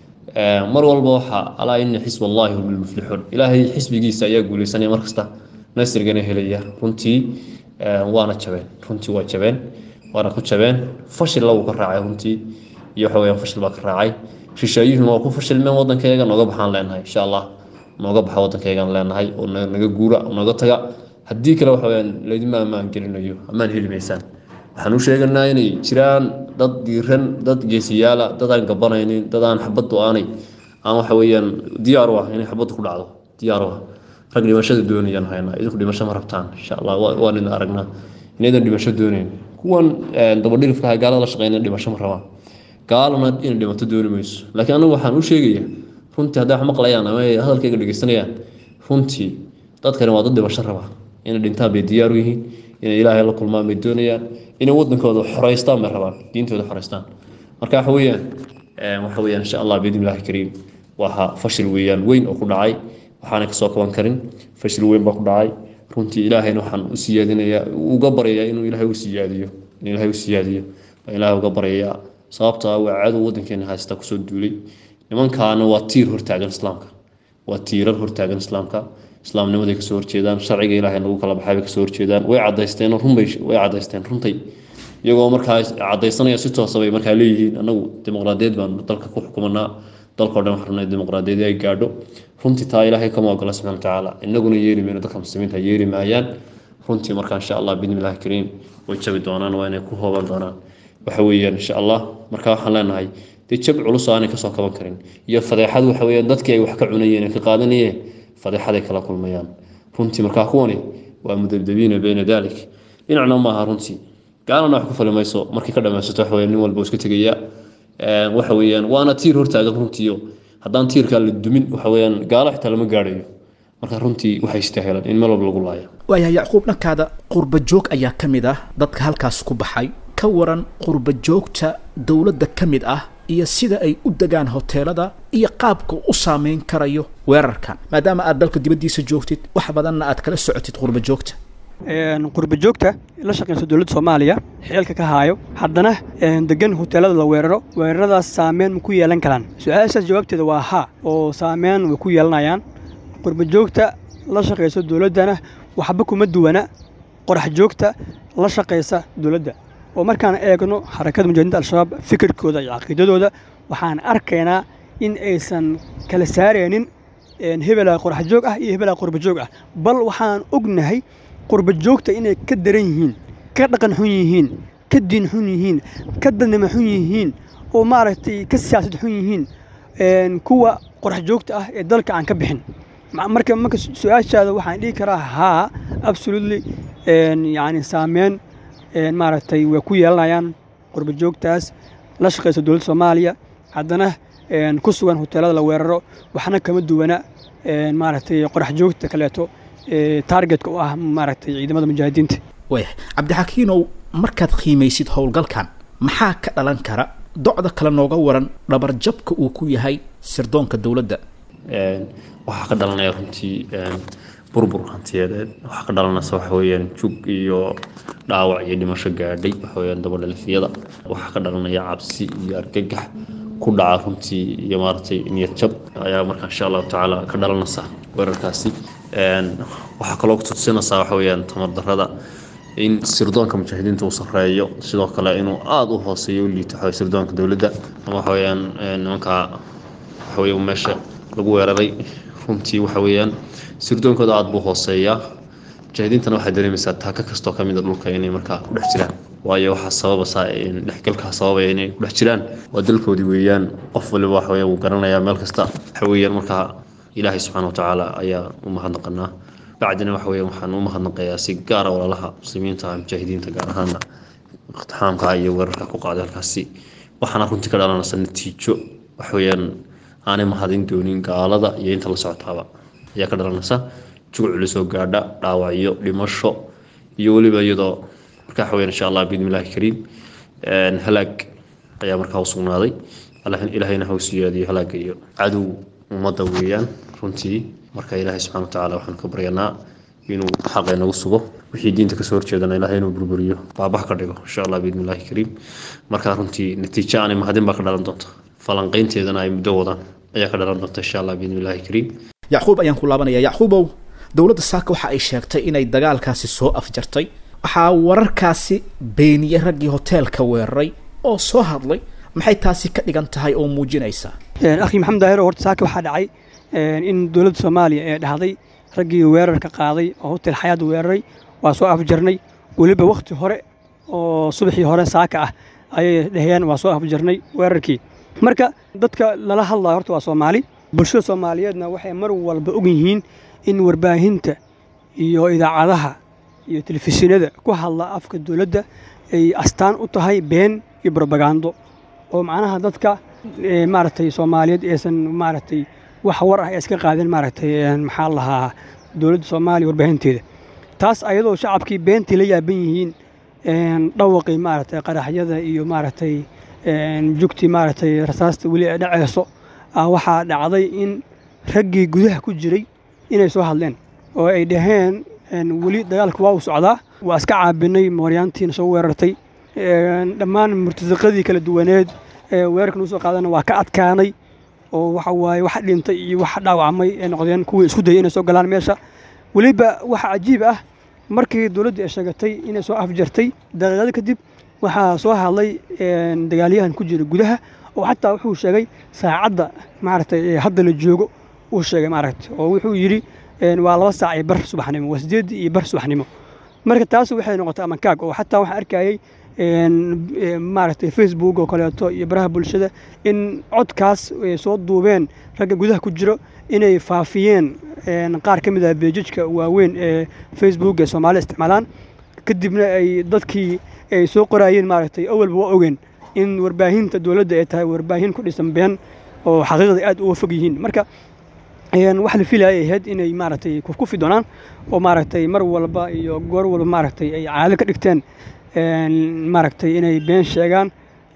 Speaker 6: mar walba waxaa alaa ina xisb allahi hum lmuflixuun ilaahay xisbigiisa ayaa guuleysanaya markasta nasrigana helaya runtii waana jabeen runtii waa jabeen waana ku jabeen fashilla wuu ka raacay runtii iyo waxa weyaan fashil baa ka raacay shisheeyuhuna waa ku fashilmeen wadankeega nooga baxaan leenahay insha allah nooga baxa wadankeegaan leenahay oo naga guura nooga taga haddii kale waxa weyaan laydima ammaan gelinayo ammaan heli maysaan waxaan u sheeganaa inay jiraan dad diiran dad geesiyaala dad aan gabanaynin dad aan xabaddu aanay aan waxa weeyaan diyaar u ah inay xabaddu ku dhacdo diyaar u ah rag dhimashada doonayaan haynaa idinku dhimasho ma rabtaan insha allah waan idin aragnaa inaydan dhimasho doonayn kuwan dabadhilifka gaalada la shaqeynaya dhimasho ma rabaan gaalana inay dhimato dooni mayso laakiin anagu waxaan u sheegayaa runtii hadday wax maqlayaan ama ay hadalkayga dhegeysanayaan runtii dadkani waa dad dhimasho raba inay dhintaan bay diyaar u yihiin inay ilaahay la kulmaan bay doonayaan inay wadankooda xoreystaan bay rabaan diintooda xoreystaan marka waxa weeyaan waxa weeyaan insha allah biidni illaahi kariim waa fashil weeyaan weyn oo ku dhacay waxaana kasoo kaban karin fashil weyn baa ku dhacay runtii ilaahayna waxaan u siyaadinayaa uga baryayaa inuu ilaahay u siyaadiyo in ilaahay u siyaadiyo baan ilaahay uga baryayaa sababtoo ah waa cadow wadankeena haysta kusoo duulay nimankaana waa tiir hortaagan islaamka waa tiirar hortaagan islaamka islaamnimaday kasoo horjeedaan sharciga ilaahay lagu kala baxay bay kasoo horjeedaan way cadaysteen runbay way cadaysteen runtay iyagoo markaa cadaysanaya si toosa bay markaa leeyihiin anagu dimuqraadiyad baan dalka ku xukumanaa dalkao dhan waxaan rabnay dimuqraadiyad ay gaadho runtii taa ilaahay kama ogola subxana watacaala inaguna yeeli mayno dadka muslimiinta yeeli maayaan runtii markaa insha allah biidni illahi kariim way jabi doonaan waa inay ku hooban doonaan waxa weeyaan insha allah marka waxaan leenahay dee jab culus oo aanay kasoo kaban karin iyo fadeexad waxa weeyaan dadkii ay wax ka cunayeen ka qaadanayeen fadeexaday kala kulmayaan runtii markaa kuwani waa mudabdabiina bayna dalik dhinacna maaha runtii gaalana wax ku fali mayso markii ka dhammaysato waxa weeyaan nin walba iska tegaya waxa weeyaan waana tiir hortaagan runtiiyo haddaan tiirkaa la dumin waxa weeyaan gaalo xitaa lama gaadhayo marka runtii waxay istaahelaan in meel walba lagu laayo
Speaker 2: waayahay yacquub dhankaada qurba joog ayaa ka mid ah dadka halkaas ku baxay ka waran qurba joogta dowladda ka mid ah iyo sida ay u degaan hoteelada iyo qaabka u saameyn karayo weerarkan maadaama aad dalka dibaddiisa joogtid wax badanna aad kala socotid qurba joogta
Speaker 7: qurba joogta la shaqeysa dowladda soomaaliya xeelka ka haayo haddana degan hoteelada la weeraro weeraradaas saameyn ma ku yeelan karaan su-aashaas jawaabteeda waa haa oo saameyn way ku yeelanayaan qurba joogta la shaqeysa dowladdana waxba kuma duwana qorax joogta la shaqeysa dowladda oo markaan eegno xarakada mujaahidiinta al-shabaab fikirkooda iyo caqiidadooda waxaan arkaynaa in aysan kala saaraynin hebelaa qorax joog ah iyo hebelaa qurba joog ah bal waxaan ognahay qurba joogta inay ka daran yihiin ka dhaqan xun yihiin ka diin xun yihiin ka dadnimo xun yihiin oo maaragtay ka siyaasad xun yihiin kuwa qorax joogta ah ee dalka aan ka bixin marka marka su-aashaada waxaan dhihi karaa haa absolutely yani saameyn maaragtay way ku yeelanayaan qurba joogtaas la shaqeysa dowladda soomaaliya haddana ku sugan hoteelada la weeraro waxna kama duwana maaragtay qorax joogta kaleeto targetka u ah maaragtay ciidamada mujaahidiinta
Speaker 2: waayahay cabdixakiinow markaad qiimaysid howlgalkan maxaa ka dhalan kara docda kale nooga waran dhabarjabka uu ku yahay sirdoonka dowladda
Speaker 6: waxaa ka dhalanaya runtii burbur hantiyadeed waxaa ka dhalanaysa waxa weeyaan jug iyo dhaawac iyo dhimasho gaadhay waxa weeyaan dabadhalifyada waxaa ka dhalanaya cabsi iyo argagax ku dhaca runtii iyo maaragtay niyad jab ayaa marka insha allahu tacaala ka dhalanaysa weerarkaasi waxaa kaloo kutusinaysaa waxa weeyaan tamar darrada in sirdoonka mujaahidiinta uu sarreeyo sidoo kale inuu aada u hooseeyo u liito waxa sirdoonka dowladda ama waxa weeyaan nimanka waxa weeye meesha lagu weeraray runtii waxa weeyaan sirdoonkooda aada buu hooseeyaa mujaahidiintana waxay dareemaysaa taaka kastoo ka mid a dhulka inay markaa ku dhex jiraan waayo waxaa sababaysaa dhexgalkaa sababaya inay ku dhex jiraan waa dalkoodii weeyaan qof waliba waxa weeyaan wuu garanayaa meel kasta waxa weeyaan markaa ilaahay subxaana watacaala ayaa u mahadnaqanaa bacdina waxa weeyaan waxaan u mahadnaqayaa si gaara walaalaha muslimiinta mujaahidiinta gaar ahaana iqtixaamka iyo weerarka ku qaaday halkaasi waxaana runtii ka dhalanaysa natiijo waxa weeyaan aanay mahadin doonin gaalada iyo inta la socotaaba ayaa ka dhalanaysa jug culus oo gaadha dhaawacyo dhimasho iyo weliba iyadoo marka waxa weeyaan insha allah biidni illaahi kariim halaag ayaa markaa u sugnaaday ilaahayna ha u siyaadiyo halaaga iyo cadow ummadda weeyaan runtii marka ilaahay subxana watacaala waxaan ka baryanaa inuu xaqa inagu sugo wixii diinta kasoo horjeedana ilahay inuu burburiyo baabax ka dhigo insha allah biidni illaahi kariim marka runtii natiijo aanay mahadin baa ka dhalan doonta falanqaynteedana ay muddo wadaan ayaa ka dhalan doonta insha allah biidni illaahi kariim
Speaker 2: yacquub ayaan ku laabanaya yacquubow dowladda saaka waxa ay sheegtay inay dagaalkaasi soo afjartay waxaa wararkaasi beeniyey raggii hoteelka weeraray oo soo hadlay maxay taasi ka dhigan tahay oo muujinaysa
Speaker 7: akhi maxamed daahir horta saaka waxaa dhacay in dowladda soomaaliya ee dhahday raggii weerarka qaaday oo hotel xayaad weeraray waa soo afjarnay weliba wakhti hore oo subaxii hore saaka ah ayay dhaheen waa soo afjarnay weerarkii marka dadka lala hadlayo horta waa soomaali bulshada soomaaliyeedna waxay mar walba og yihiin in warbaahinta iyo idaacadaha iyo telefishinada ku hadla afka dowladda ay astaan u tahay been iyo brobagando oo macnaha dadka maaragtay soomaaliyeed aysan maaragtay wax war ah ee iska qaadin maaragtay maxaa lahaa dowladda soomaaliya warbaahinteeda taas ayadoo shacabkii beentii la yaaban yihiin dhawaqii maaragtay qaraxyada iyo maaragtay jugtii maaragtay rasaasta weli ay dhaceyso waxaa dhacday in raggii gudaha ku jiray inay soo hadleen oo ay dhaheen weli dagaalka waa uu socdaa waa iska caabinay mooryaantiina soo weerartay dhammaan murtasaqadii kala duwaneed ee weerarka nagu soo qaadana waa ka adkaanay oo waxa waaye wax dhintay iyo wax dhaawacmay ay noqdeen kuwii isku dayay inay soo galaan meesha weliba waxa cajiib ah markii dowladdu ay sheegatay inay soo afjartay daqiiqado kadib waxaa soo hadlay dagaalyahan ku jira gudaha oo xataa wuxuu sheegay saacadda maaragtay hadda la joogo uu sheegay maaragtay oo wuxuu yidhi waa laba saac iyo bar subaxnimo waa sideedii iyo bar subaxnimo marka taas waxay noqotay amankaag oo xataa waxaan arkayay maaragtay facebook oo kaleeto iyo baraha bulshada in codkaas ay soo duubeen ragga gudaha ku jiro inay faafiyeen qaar ka mid ah beejajka waaweyn ee facebook ee soomaalida isticmaalaan kadibna ay dadkii ay soo qoraayeen maaragtay awalba waa ogeen in warbaahinta dowladda ay tahay warbaahin ku dhisan been oo xaqiiqda aad uga fog yihiin marka wax la filaya ay ahayd inay maaragtay kufkufi doonaan oo maaragtay mar walba iyo goor walba maaragtay ay caado ka dhigteen maaragtay inay been sheegaan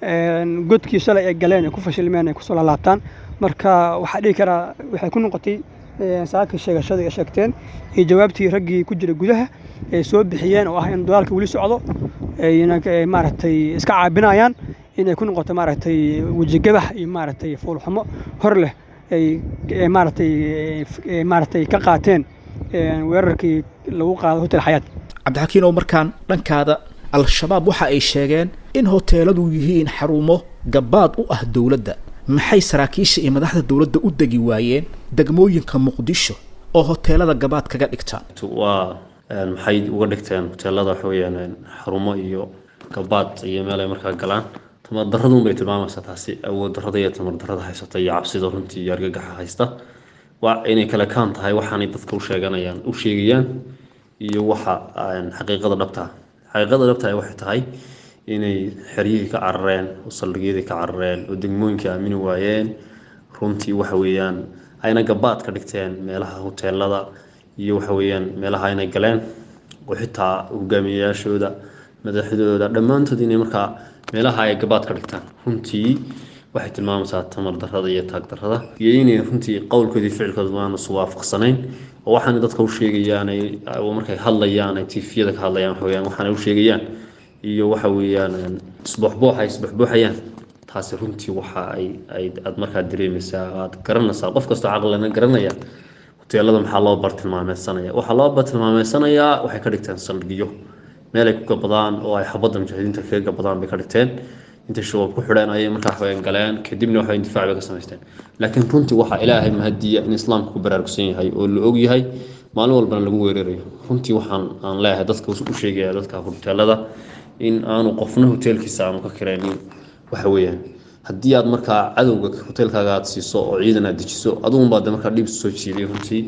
Speaker 7: godkii shalay ay galeen ay ku fashilmeen ay kusoo laalaabtaan marka waxaa dhihi karaa waxay ku noqotay saaka sheegashada ay sheegteen iyo jawaabtii raggii ku jira gudaha ay soo bixiyeen oo ah in dagaalka weli socdo ayna maaragtay iska caabinayaan inay ku noqoto maaragtay wejigabax iyo maaragtay fuulxumo hor leh ay maaragtay maaragtay ka qaateen weerarkii lagu qaado hotel xayaat
Speaker 2: cabdixakiin oo markaan dhankaada al-shabaab waxa ay sheegeen in hoteeladu yihiin xarumo gabaad u ah dowladda maxay saraakiisha iyo madaxda dowladda u degi waayeen degmooyinka muqdisho oo hoteelada gabaad kaga dhigtaan
Speaker 6: waa maxay uga dhigteen hoteelada waxa weeyaan xarumo iyo gabaad iyo meel ay markaa galaan tamar daradun bay tilmaamaysaa taasi awood darada iyo tamar darada haysata iyo cabsida runtii iyo argagaxa haysta waa inay kale kaan tahay waxaanay dadka u sheeganayaan u sheegayaan iyo waxa xaqiiqada dhabtaa xaqiiqada dhabtaa waxay tahay inay xeryihii ka carareen oo saldhigyadii ka carareen oo degmooyinkii aamini waayeen runtii waxa weeyaan ayna gabaad ka dhigteen meelaha hoteelada iyo waxa weeyaan meelaha aynay galeen oo xitaa hogaamiyayaashooda madaxdooda dhammaantood inay markaa meelaha ay gabaad ka dhigtaan runtii waxay tilmaamaysaa tamar darada iyo taag darada iyo inay runtii qowlkoodii ficilkooda maana isu waafaqsanayn oo waxaana dadka u sheegayaan ay markay hadlayaan ay tifiyada ka hadlayaan waxa weeyaan waxaana u sheegayaan iyo waxa weeyaan isbuuxbuux ay isbuuxbuuxayaan taasi runtii waxa ay ay aad markaa dareemaysaa aad garanaysaa qof kastoo caqlina garanaya hoteelada maxaa loo bartilmaameedsanaya waxaa loo bartilmaameedsanayaa waxay ka dhigteen saldhigyo meel ay ku gabadaan oo ay xabadda mujaahidiinta kaga gabadaan bay ka dhigteen intay shabaab ku xidheen ayay markaa waxaweyaan galeen kadibna waxaweyaan difaac bay ka samaysteen laakiin runtii waxaa ilaahay mahadiya in islaamka ku baraarugsan yahay oo la og yahay maalin walbana lagu weerarayo runtii waxaan aan leeyahay dadka u sheegaya dadka hoteelada in aanu qofna hoteelkiisa aanu ka kiraynin waxa weeyaan haddii aad markaa cadowga hoteelkaaga aad siiso oo ciidan aad dejiso adugunbaa de markaa dhibis soo jiiday runtii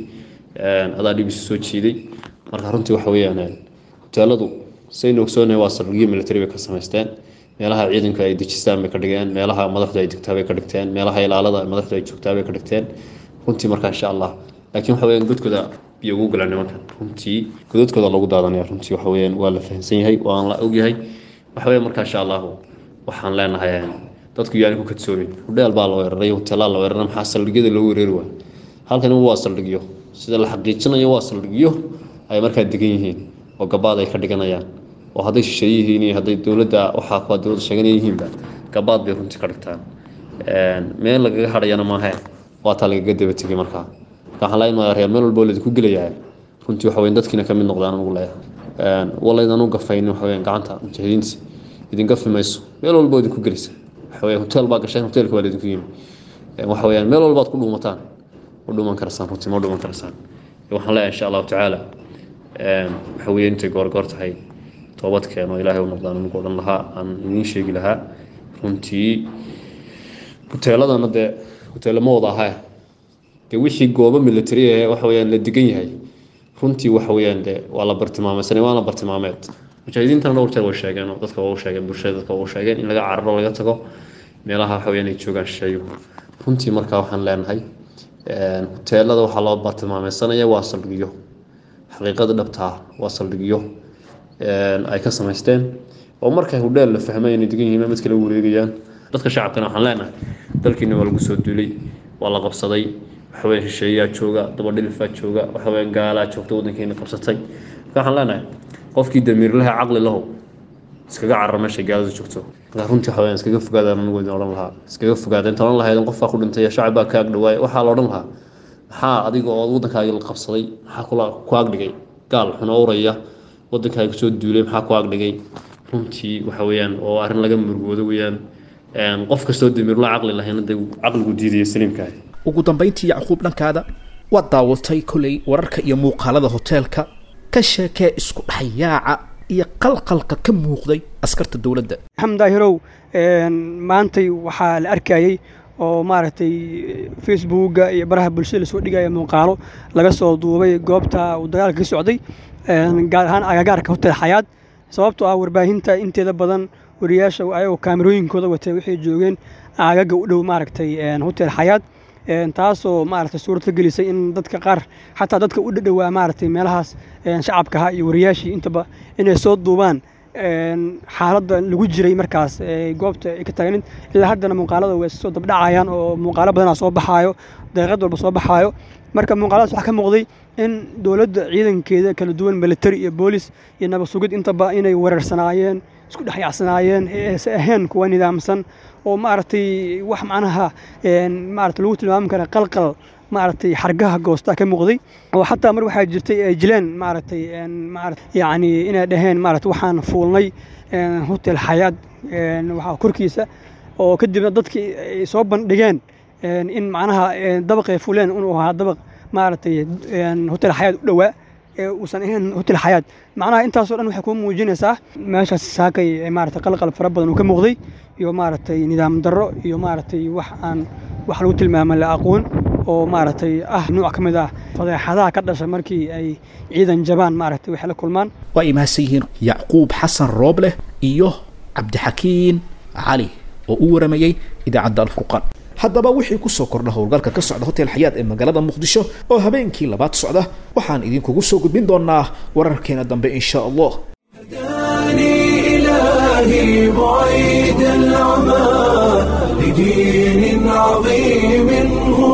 Speaker 6: adaa dhibis soo jiiday marka runtii waxa weeyaan hoteeladu saynu ogsoonahay waa saldhigyo military bay ka samaysteen meelaha ciidanka ay dejistaan bay ka dhigeen meelaha madaxdu ay degtaa bay ka dhigteen meelaha ilaalada madaxdu ay joogtaa bay ka dhigteen runtii marka insha allah laakiin waxa weeyaan godkooda biyo ugu galaan nimankan runtii godadkooda lagu daadanaya runtii waxa weeyaan waa la fahamsan yahay waan la ogyahay waxa weeyaan marka insha allahu waxaan leenahay dadku yaani ku kadsoomin hudheel baa la weeraray hoteelaa la weeraray maxaa saldhigyada loo weerari waay halkani waa saldhigyo sida la xaqiijinayo waa saldhigyo ay markaa degan yihiin oo gabaad ay ka dhiganayaan oo hadday shisheeye yihiin iyo hadday dowladda waxaa kuwa dowladda sheeganaya yihiinba gabaad bay runtii ka dhigtaan meel lagaga hadhayana maahe waa taa lagaga daba tegay markaa marka waxaan leenahay reer meel walba oo laydinku gelayaa runtii waxa weyn dadkiina ka mid noqdaan ugu leeyahay walaydan u gafaynin waxa weeyaan gacanta mujaahidiinta idin gafi mayso meel walba oo idinku gelaysa waxa weeyaan hotel baa gasheen hotelka baa laydinku yimi waxa weeyaan meel walbaad ku dhuumataan ma dhuuman karaysaan runtii ma dhuuman karaysaan waxaan leeyahay insha allahu tacaala waxa weeye intay goorgoor tahay toobad keeno ilaahay u noqdaan anigu odhan lahaa aan idiin sheegi lahaa runtii huteeladana dee huteelo ma wada ahaa dee wixii goobo military ee waxa weyaan la degan yahay runtii waxa weyaan dee waa la bartilmaameysanay waana bartilmaameed mujaahidiintana dhowr jeer way sheegeen oo dadka waa u sheegeen bulshada dadka waa u sheegeen in laga cararo laga tago meelaha waxa weyaan ay joogaan shisheeyo runtii markaa waxaan leenahay huteelada waxaa loo bartilmaameysanaya waa saldhigyo xaqiiqada dhabtaa waa saldhigyo ay ka samaysteen oo markay hudheel la fahmay inay degan yihiin mid kale wareegayaan dadka shacabkana waxaan leenahay dalkiina waa lagu soo duulay waa la qabsaday waxaweyaan shisheeyaa jooga dabadhilifaa jooga waxaweyaan gaalaa joogta waddankeena qabsatay marka waxaan leenahay qofkii damiirlaha caqli lahow iskaga carara meeshay gaalada joogto marka runtii waxaweyaan iskaga fogaadaan anigu idin odhan lahaa iskaga fogaada inta odhan lahayd qofbaa ku dhintay shacab baa ka agdhawaay waxaa la odhan lahaa maxaa adiga oo waddankaagi la qabsaday maxaa kula ku agdhigay gaal xun uraya waddankaaga soo duulay maxaa ku agdhigay runtii waxa weeyaan oo arrin laga murugoodo weeyaan qof kastoo damiirlo caqli lahayna dee caqligu diidaya saliimkaahi
Speaker 2: ugu dambayntii yacquub dhankaada waad daawatay kolay wararka iyo muuqaalada hoteelka ka sheekee isku dhexyaaca iyo qalqalka ka muuqday askarta dowladda
Speaker 7: maxamed daahirow maantay waxaa la arkayey oo maaragtay facebooka iyo baraha bulshada lasoo dhigaya muuqaalo laga soo duubay goobta uu dagaalka ka socday gaar ahaan agagaarka hotel xayaad sababtoo ah warbaahinta inteeda badan wariyaasha ayagoo kaamirooyinkooda watay waxay joogeen aagaga u dhow maaragtay hotel xayaad taasoo maaragtay suurta gelisay in dadka qaar xataa dadka u dhadhowaa maaragtay meelahaas shacabkaha iyo wariyaashii intaba inay soo duubaan xaaladda lagu jiray markaas goobta ay ka taagnin ilaa haddana muuqaalada way soo dabdhacayaan oo muuqaalo badanaa soo baxaayo daqiiqad walba soo baxaayo marka muuqaaladaas waxaa ka muuqday in dowladda ciidankeeda kala duwan military iyo boolis iyo nabad sugid intaba inay weerarsanaayeen isku dhexyacsanaayeen eese ahayn kuwa nidaamsan oo maaragtay wax macnaha maarata lagu tilmaami kara qalqal maaragtay xargaha goosta ka muuqday oo xataa mar waxaa jirtay ay jileen maaragtay yacni inay dhaheen maarata waxaan fuulnay hotel xayaad waxaa korkiisa oo kadibna dadkii ay soo bandhigeen in macnaha dabaqay fuleen inuu ahaa dabaq maaragtay hotel xayaad u dhowaa uusan ahayn hotel xayaad macnaha intaasoo dhan waxay kuu muujinaysaa meeshaas saakay maaragtay qalqal fara badan uu ka muuqday iyo maaragtay nidaam darro iyo maaragtay wax aan wax lagu tilmaama la aqoon oo maaragtay ah nuuc ka mid ah fadeexadaha ka dhasha markii ay ciidan jabaan maaragtay waxay la kulmaan
Speaker 2: waa ay mahadsan yihiin yacquub xasan roobleh iyo cabdixakiin cali oo u waramayey idaacadda alfurqaan haddaba wixii ku soo kordha howlgalka ka socda hotel xayaad ee magaalada muqdisho oo habeenkii labaad socda waxaan idinkugu soo gudbin doonaa wararkeena dambe insha allah
Speaker 1: هداني إلهي بعيد العمى لدين عظيم هو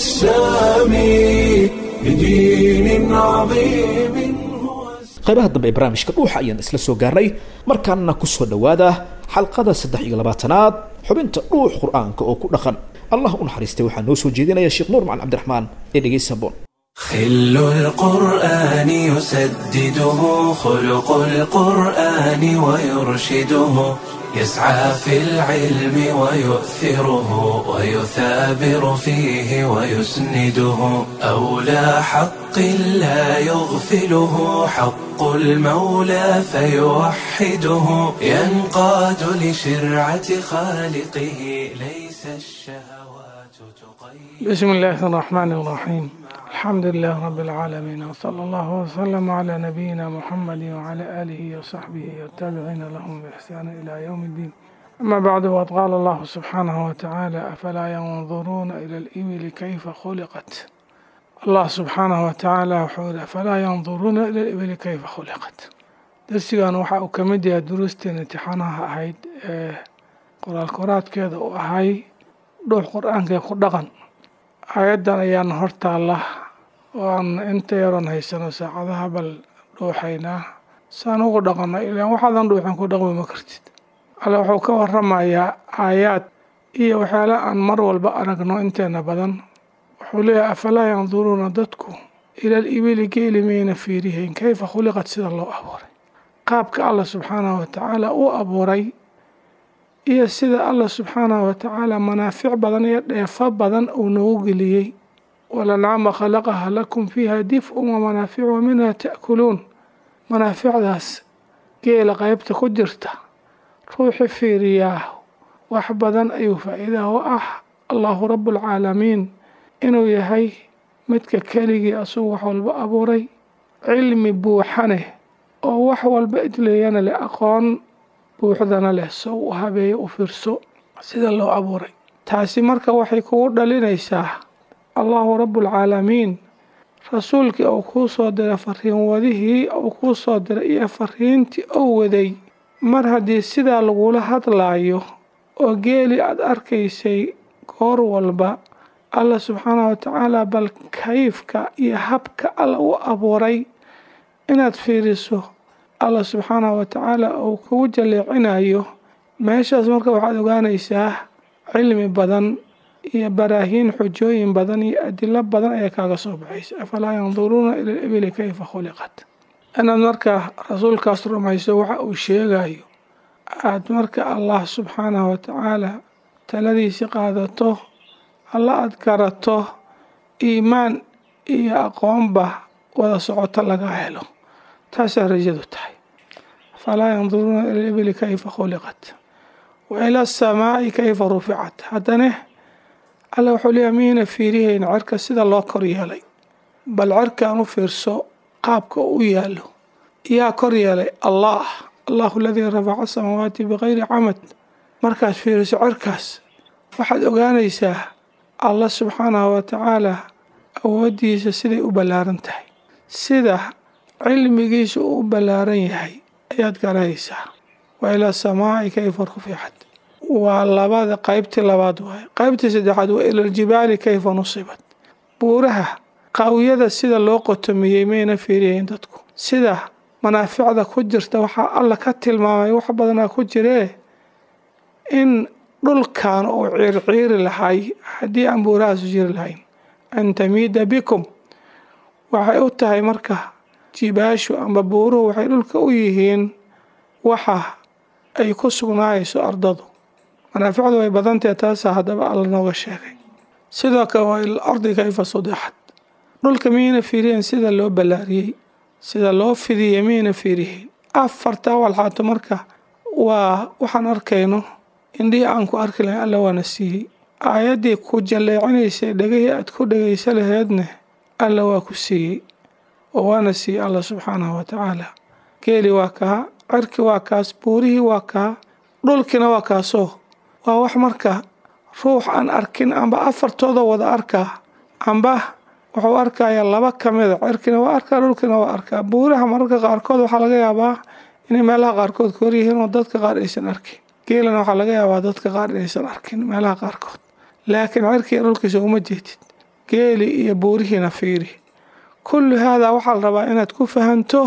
Speaker 1: السامي لدين عظيم هو
Speaker 2: qaybaha dambe ee barnaamijka dhuuxa ayaan isla soo gaarnay markaana ku soo dhowaada xalqada saddex iyo labaatanaad xubinta dhuux qur-aanka oo ku dhaqan allah u naxariistay waxaa noo soo jeedinaya sheekh nuur macalin cabdiraxmaan ee dhegeysa boon
Speaker 1: خل القرآن يسدده خلق القرآن ويرشده يسعى في العلم ويؤثره ويثابر فيه ويسنده أولى حق لا يغفله حق المولى فيوحده ينقاد لشرعة خالقه ليس الشهوات تقيد
Speaker 8: بسم الله الرحمن الرحيم الحمد لله رب العالمين وصلى الله وسلم على نبينا محمد وعلى آله وصحبه والتابعين لهم بإحسان إلى يوم الدين أما بعد وقد قال الله سبحانه وتعالى أفلا ينظرون إلى الإبل كيف خلقت الله سبحانه وتعالى وحول أفلا ينظرون إلى الإبل كيف خلقت درسيgan waxa uu ka mid yahay duruusteen imtixaanaha ahayd ee qoraal koraadkeeda uu ahay dhuux qur-aanka ku dhaqan aayaddan ayaan hortaalla oo aan inta yaroon haysano saacadaha bal dhuuxaynaa saan ugu dhaqanno ilaan waxaadan dhuuxin ku dhaqmi ma kartid alle wuxuu ka waramayaa aayaad iyo waxyaala aan mar walba aragno inteena badan wuxuu leeyahay afalaa yanduruuna dadku ilal ibili geeli mayna fiirihayn kayfa khuliqad sida loo abuuray qaabka allah subxaanahu watacaala uu abuuray iyo sida allah subxaanahu watacaala manaafic badan iyo dheefo badan uu noogu geliyey walancaama khalaqaha lakum fiiha dif-un wamanaafic wa minha ta'kuluun manaaficdaas geela qaybta ku jirta ruuxi fiiriyaa wax badan ayuu faa'iidaha u ah allahu rabbulcaalamiin inuu yahay midka keligii asugu wax walba abuuray cilmi buuxane oo wax walba idleeyana leh aqoon buuxdana leh soo u habeeyo u fiirso sida loo abuuray taasi marka waxay kugu dhalinaysaa allahu rabbulcaalamiin rasuulkii uu kuu soo diray fariin wadihii uu kuu soo diray iyo fariintii uu waday mar haddii sidaa lagula hadlaayo oo geeli aada arkaysay goor walba alla subxaanahu watacaala bal kayfka iyo habka alla u abuuray inaad fiiriso alla subxaanahu watacaala uu kugu jaleecinayo meeshaas marka waxaad ogaanaysaa cilmi badan iyo baraahiin xujooyin badan iyo adilo badan ayaa kaaga soo baxaysa afalaa yanduruuna ila libili kayfa khuliqat inaad marka rasuulkaas rumayso waxa uu sheegayo aad marka allah subxaanahu watacaala taladiisi qaadato alla aada garato iimaan iyo aqoonba wada socoto laga helo taasaa rajadu tahay falaa yanduruuna ila libili kayfa khuliqat wa ila asamaa'i kayfa ruficat haddane alla wuxuu leeyahay miyayna fiirihayn cerka sida loo kor yeelay bal cerkaan u fiirso qaabka u yaalo yaa kor yeelay allah allahu aladii rafaca asamaawaati bikayri camad markaad fiiriso cerkaas waxaad ogaanaysaa allah subxaanahu watacaala awooddiisa siday u ballaaran tahay sida cilmigiisa uu u ballaaran yahay ayaad garanaysaa wa ilaa samaa'i kayfa ruficat waa labada qaybtii labaad waaye qaybtii saddexaad waa ilaljibaali kayfa nusibat buuraha qaawiyada sida loo qotomiyey mayna fiiriyayn dadku sida manaaficda ku jirta waxaa alla ka tilmaamay wax badanaa ku jiree in dhulkan uu ciirciiri lahay haddii aan buurahaasu jiri lahayn an tamiida bikum waxay u tahay marka jibaashu amba buuruhu waxay dhulka u yihiin waxa ay ku sugnaayayso ardadu manaaficdu way badantahe taasaa haddaba alla nooga sheegay sidoo kale waa il ardi kayfa sudixat dhulka miyayna fiiriyeen sida loo ballaariyey sida loo fidiyey miyayna fiiriyeyn afartaa walxaato marka waa waxaan arkayno indhihii aan ku arki lahayn alla waana siiyey aayaddii ku jalleecinaysay dhegahii aad ku dhegaysa laheedne alla waa ku siiyey oo waana siiyey alla subxaanahu watacaala geeli waa kaa cirki waa kaas buurihii waa kaa dhulkiina waa kaasoo waa wax marka ruux aan arkin amba afartooda wada arkaa amba wuxuu arkayaa laba ka mida cirkina waa arkaa dhulkina waa arkaa buuraha mararka qaarkood waxaa laga yaabaa inay meelaha qaarkood ka horyihiin oo dadka qaar aysan arkin geelana waxaa laga yaabaa dadka qaar inaysan arkin meelaha qaarkood laakiin cirkiga dhulkiisa uma jeedid geeli iyo buurihiina fiiri kullu haadaa waxaa la rabaa inaad ku fahanto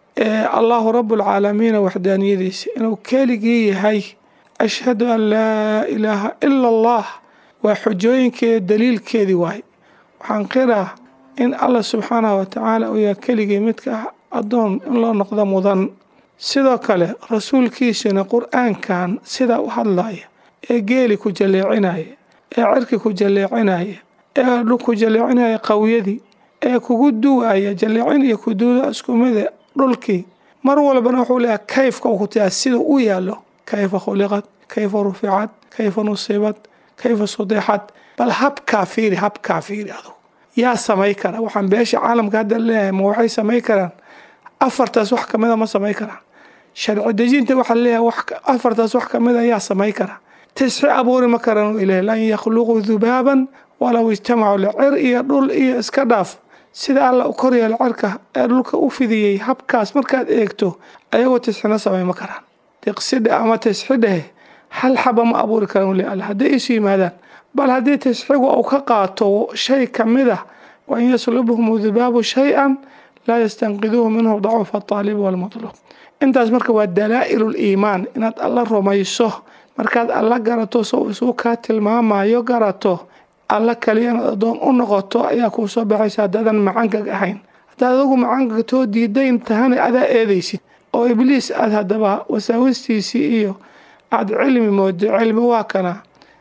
Speaker 8: allahu rabbulcaalamiina waxdaaniyadiisa inuu keligii yahay ashhadu an laa ilaaha ila allah waa xujooyinkeeda daliilkeedii waay waxaan qiraa in allah subxaanahu watacaala uu yahay keligii midka ah addoon in loo noqdo mudan sidoo kale rasuulkiisuna qur-aankan sidaa u hadlaya ee geeli ku jalleecinaya ee cirki ku jalleecinaya ee ku jalleecinaya qawiyadii ee kugu duwaya jalleecin iyo kuduuda isku mida dhulkii mar walbana wuxuu leeyahay kayfka uu ku tayaa sida u yaallo kayfa khuliqad kayfa ruficad kayfa nusibad kayfa sudixad bal habkaa fiiri habkaa fiiri adugu yaa samay kara waxaan beesha caalamka hadda leeyahay ma waxay samay karaan afartaas wax kamida ma samay karaan sharci dejinta waxaa leeyahay afartaas wax kamida yaa samay kara tisxi abuuri ma karaan ilaah lan yakhluquu dubaaban walow ijtamacu licir iyo dhul iyo iska dhaaf sida alla u koryeelo cirka ee dhulka u fidiyey habkaas markaad eegto ayagoo tisxina samay ma karaan diqsidhe ama tisxidhehe hal xaba ma abuuri karaan weli alle hadday isu yimaadaan bal haddii tisxigu uu ka qaato shay ka mid ah wain yaslubhum dubaabu shay-an laa yastanqiduuhu minhu dacuufa ataalibi walmatluub intaas marka waa dalaa'ilu liimaan inaad alla rumayso markaad alla garato soo isuu kaa tilmaamayo garato alla kaliya inaad addoon u noqoto ayaa kuu soo baxaysa haddaadan macangag ahayn haddaad adugu macangagtoo diidayn tahana adaa eedaysid oo ibliis aad haddaba wasaawistiisii iyo aada cilmi moodo cilmi waa kana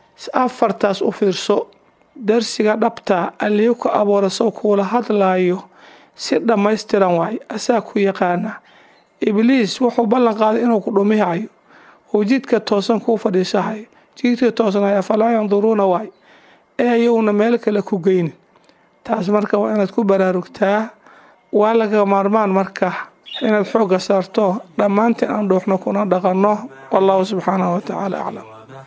Speaker 8: afartaas u fiirso darsiga dhabta allihii ku abuura sow kuula hadlaayo si dhammaystiran waay asaa ku yaqaana ibliis wuxuu ballan qaaday inuu ku dhumihayo uu jidka toosan kuu fadhiisahayo jidka toosnay afalaa yanduruuna waay ee ayaguna meel kale ku geynin taas marka waa inaad ku baraarugtaa waa laga maarmaan marka inaad xoogga saarto dhammaantiin aan dhuuxno kuna dhaqanno wallahu subxaanahu watacaala aclam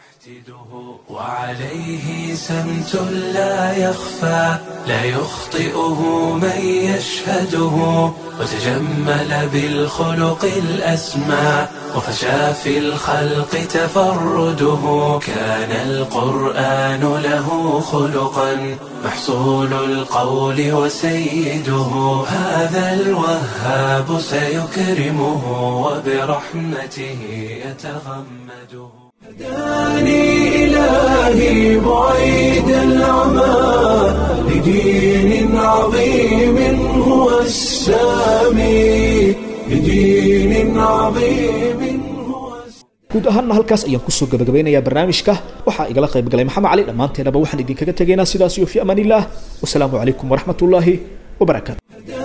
Speaker 1: وعليه سمت لا يخفى لا يخطئه من يشهده وتجمل بالخلق الأسمى وفشى في الخلق تفرده كان القرآن له خلقا محصول القول وسيده هذا الوهاب سيكرمه وبرحمته يتغمده هداني إلهي بعيد العمى لدين عظيم هو السامي لدين عظيم
Speaker 2: guud ahaanna halkaas ayaan kusoo gabagabeynayaa barnaamijka waxaa igala qayb galay maxamed cali dhammaanteenaba waxaan idinkaga tegaynaa sidaas iyo fi amaan illah wasalaamu calaykum waraxmat ullaahi wabarakaatu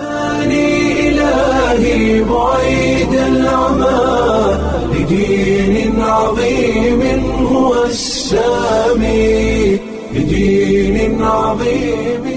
Speaker 1: إلهي بعيد العمى لدين عظيم هو السامي لدين عظيم